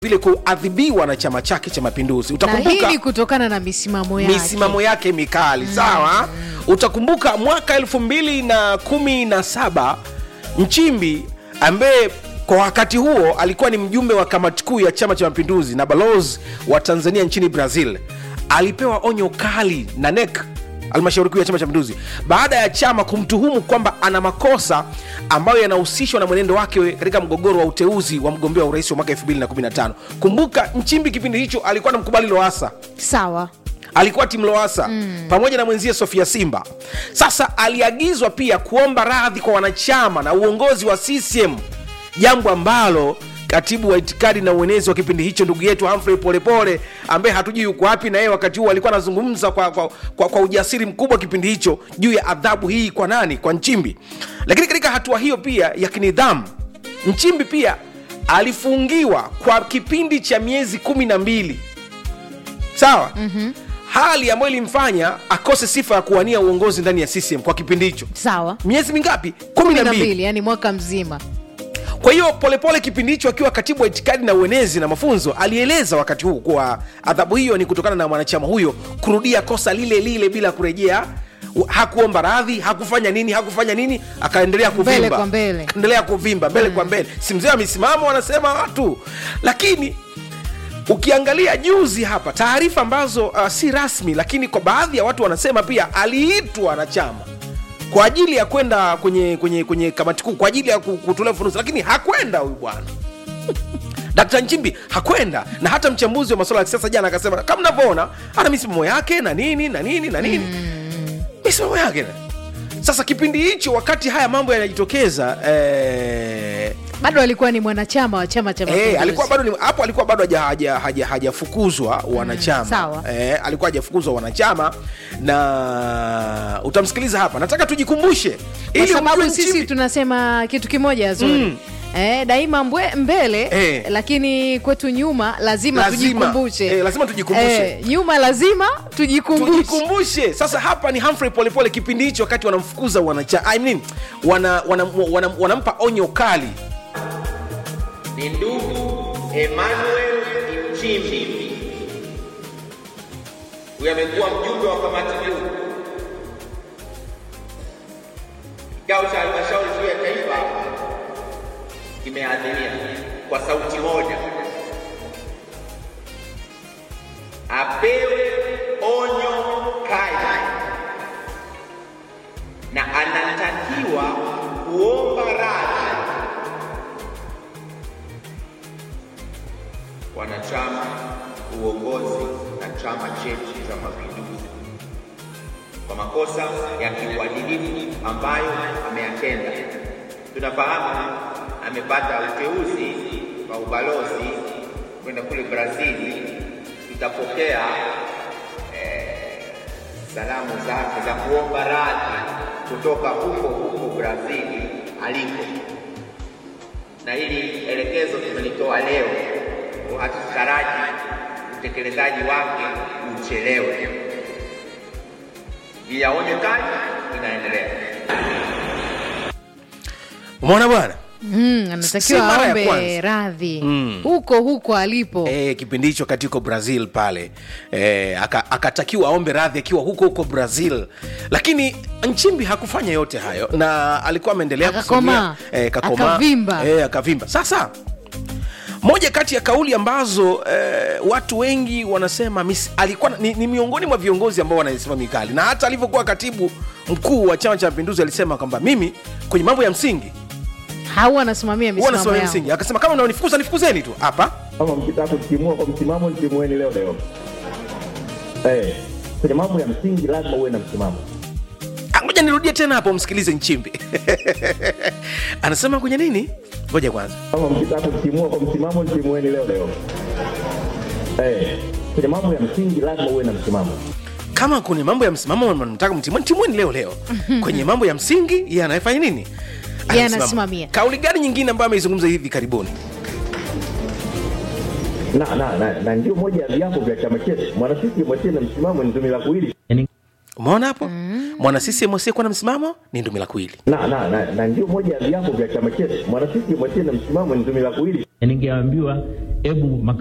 vile kuadhibiwa na chama chake cha Mapinduzi. na hii Utakumbuka ni kutokana na misimamo yake misimamo yake mikali sawa. Utakumbuka mwaka elfu mbili na kumi na saba Nchimbi ambaye kwa wakati huo alikuwa ni mjumbe wa kamati kuu ya Chama cha Mapinduzi na balozi wa Tanzania nchini Brazil alipewa onyo kali na NEC halmashauri kuu ya Chama cha Mapinduzi baada ya chama kumtuhumu kwamba ana makosa ambayo yanahusishwa na mwenendo wake katika mgogoro wa uteuzi wa mgombea wa urais wa mwaka 2015. Kumbuka Nchimbi kipindi hicho alikuwa anamkubali Lowassa sawa alikuwa timu Lowassa mm. pamoja na mwenzie Sofia Simba. Sasa aliagizwa pia kuomba radhi kwa wanachama na uongozi wa CCM, jambo ambalo katibu wa itikadi na uenezi wa kipindi hicho ndugu yetu Humphrey Polepole ambaye hatujui yuko wapi, na yeye wakati huo alikuwa anazungumza kwa, kwa, kwa, kwa ujasiri mkubwa kipindi hicho juu ya adhabu hii kwa nani? Kwa Nchimbi. Lakini katika hatua hiyo pia ya kinidhamu, Nchimbi pia alifungiwa kwa kipindi cha miezi kumi na mbili sawa mm-hmm. hali ambayo ilimfanya akose sifa ya kuwania uongozi ndani ya CCM kwa kipindi hicho sawa miezi mingapi kumi kumi na na mbili mbili yani mwaka mzima kwa hiyo polepole kipindi hicho akiwa katibu wa itikadi na uenezi na mafunzo alieleza wakati huu kuwa adhabu hiyo ni kutokana na mwanachama huyo kurudia kosa lile lile bila kurejea hakuomba radhi hakufanya nini hakufanya nini akaendelea kuvimba Mbele kwa mbele. endelea kuvimba mbele kwa mbele si mzee wa misimamo wanasema watu lakini ukiangalia juzi hapa taarifa ambazo uh, si rasmi lakini kwa baadhi ya watu wanasema pia aliitwa na chama kwa ajili ya kwenda kwenye kwenye kwenye kamati kuu kwa ajili ya ku- kutolea ufafanuzi lakini hakwenda huyu bwana Dkt. Nchimbi hakwenda na hata mchambuzi wa masuala ya kisiasa jana akasema kama mnavyoona ana misimamo yake na nini na nini na nini misimamo yake sasa kipindi hicho wakati haya mambo yanajitokeza eh, bado alikuwa ni mwanachama wa chama cha Mapinduzi. Eh, alikuwa bado ni- hapo alikuwa bado haja- haja- haja- hajafukuzwa wanachama sawa. eh, alikuwa hajafukuzwa wanachama na utamsikiliza hapa nataka tujikumbushe kwa ili sababu ujue sisi Nchimbi- tunasema kitu kimoja zuri Mm. Eh, daima mbwe, mbele Eh. lakini kwetu nyuma lazima, Lazima. tujikumbushe Eh, lazima tujikumbushe. Eh, nyuma lazima tujikumbushe tujikumbushe sasa hapa ni Humphrey Polepole kipindi hicho wakati wanamfukuza wanacha I mean, wana, wana, wana, wanampa onyo kali ni ndugu Emmanuel Nchimbi. Huyu amekuwa mjumbe wa kamati kuu kikao cha halmashauri kuu ya taifa kimeadhiria kwa sauti moja apewe onyo kali na anatakiwa kuomba radhi wanachama, uongozi na chama chetu cha Mapinduzi kwa makosa ya kiuadilifu ambayo ameyatenda. Tunafahamu amepata uteuzi wa ubalozi kwenda kule Brazili. Tutapokea eh, salamu zake za kuomba radhi kutoka huko huko Brazili aliko na hili elekezo tumelitoa leo, hatutaraji utekelezaji wake uchelewe. Ila onyo kali inaendelea. umeona bwana mm, Si mara anatakiwa ya aombe kwanza. radhi huko huko alipo e, kipindi hicho katika brazil pale e, aka, akatakiwa aombe radhi akiwa huko huko brazil lakini nchimbi hakufanya yote hayo na alikuwa ameendelea Akakomaa. kusimamia, eh, kakomaa. Akavimba. Eh, akavimba sasa moja kati ya kauli ambazo eh, watu wengi wanasema mis, alikuwa ni, ni miongoni mwa viongozi ambao wanasema mikali na hata alivyokuwa katibu mkuu wa chama cha mapinduzi alisema kwamba mimi kwenye mambo ya msingi hau anasimamia huwa misimamo nasimamia yao msingi akasema kama mnaonifukuza nifukuzeni tu hapa kama mkitaka kutimua kwa msimamo mtimueni leo leo eh, kwenye mambo ya msingi lazima uwe na msimamo Ah, ngoja nirudie tena hapo msikilize nchimbi anasema kwenye nini ngoja kwanza kama mkitaka kutimua kwa msimamo mtimueni leo leo eh, kwenye mambo ya msingi lazima uwe na msimamo kama kwenye mambo ya msimamo mnataka mtimweni timweni leo leo kwenye mambo ya msingi yeye anayefanya nini Yeye Anasimama. anasimamia. kauli gani nyingine ambayo ameizungumza hivi karibuni na, na, na, na ndio moja ya viapo vya chama chetu mwana CCM asiye na msimamo ni tumila kuwili umeona hapo mwana CCM asiyekuwa na msimamo ni ndumila kuwili na, na, na, na ndio moja ya viapo vya chama chetu mwana CCM asiye na msimamo ni tumila kuwili ningeambiwa hebu